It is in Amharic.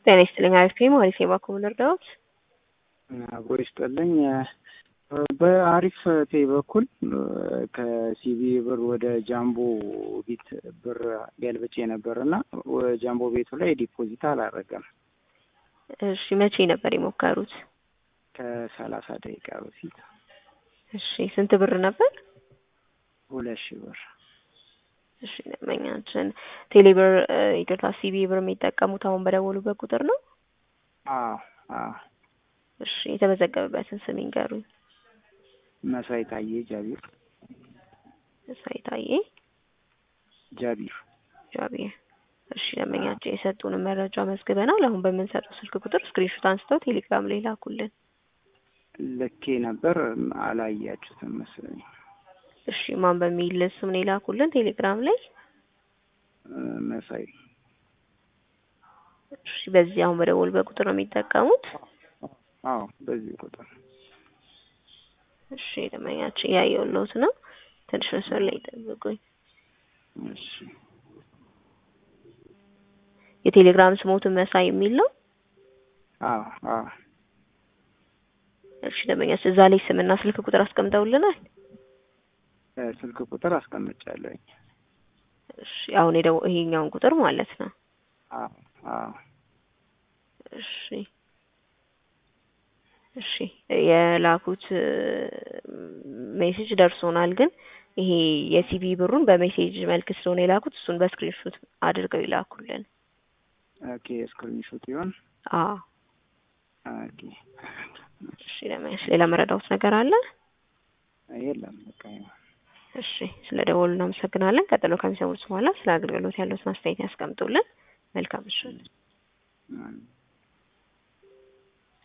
ጤና ይስጥልኝ። አሪፍ ፔ ማለት የባንኩ ልርዳዎት? አብሮ ይስጥልኝ። በአሪፍ ፔ በኩል ከሲቢ ብር ወደ ጃምቦ ቢት ብር ገልብጬ ነበር እና ጃምቦ ቤቱ ላይ ዲፖዚት አላረገም። እሺ መቼ ነበር የሞከሩት? ከሰላሳ ደቂቃ በፊት። እሺ ስንት ብር ነበር? ሁለት ሺህ ብር። እሺ ደንበኛችን ቴሌብር ይቅርታ፣ ሲቢ ብር የሚጠቀሙት አሁን በደወሉበት ቁጥር ነው? አዎ አዎ። እሺ የተመዘገበበትን ስም ይንገሩኝ። መሳይ ታዬ ጃቢር። መሳይ ታዬ ጃቢር። ጃቢር። እሺ ደንበኛችን የሰጡንን መረጃ መዝግበናል። አሁን በምንሰጠው ስልክ ቁጥር ስክሪንሾት አንስተው ቴሌግራም ላይ ላኩልን። ልኬ ነበር አላያችሁትም መሰለኝ። እሺ ማን በሚል ስም ነው የላኩልን ቴሌግራም ላይ? መሳይ። እሺ በዚህ አሁን በደወሉበት ቁጥር ነው የሚጠቀሙት? አዎ በዚህ ቁጥር። እሺ ደንበኛችን እያየሁልዎት ነው። ትንሽ መስመር ላይ ይጠብቁኝ። እሺ የቴሌግራም ስሞትን መሳይ የሚል ነው? አዎ አዎ። እሺ ደንበኛችን እዛ ላይ ስምና ስልክ ቁጥር አስቀምጠውልናል? ስልክ ቁጥር አስቀምጫለሁኝ። እሺ አሁን የደው ይሄኛውን ቁጥር ማለት ነው? አዎ አዎ። እሺ እሺ የላኩት ሜሴጅ ደርሶናል፣ ግን ይሄ የሲቢ ብሩን በሜሴጅ መልክ ስለሆነ የላኩት እሱን በስክሪንሾት አድርገው ይላኩልን። ኦኬ ስክሪንሾት ይሆን? አዎ። ኦኬ እሺ ለማየት ሌላ መረዳውት ነገር አለ? የለም በቃ ይኸው። እሺ ስለ ደወሉ እናመሰግናለን። ቀጥሎ ከሚሰሙት በኋላ ስለ አገልግሎት ያለውን አስተያየት ያስቀምጡልን። መልካም ምሽት።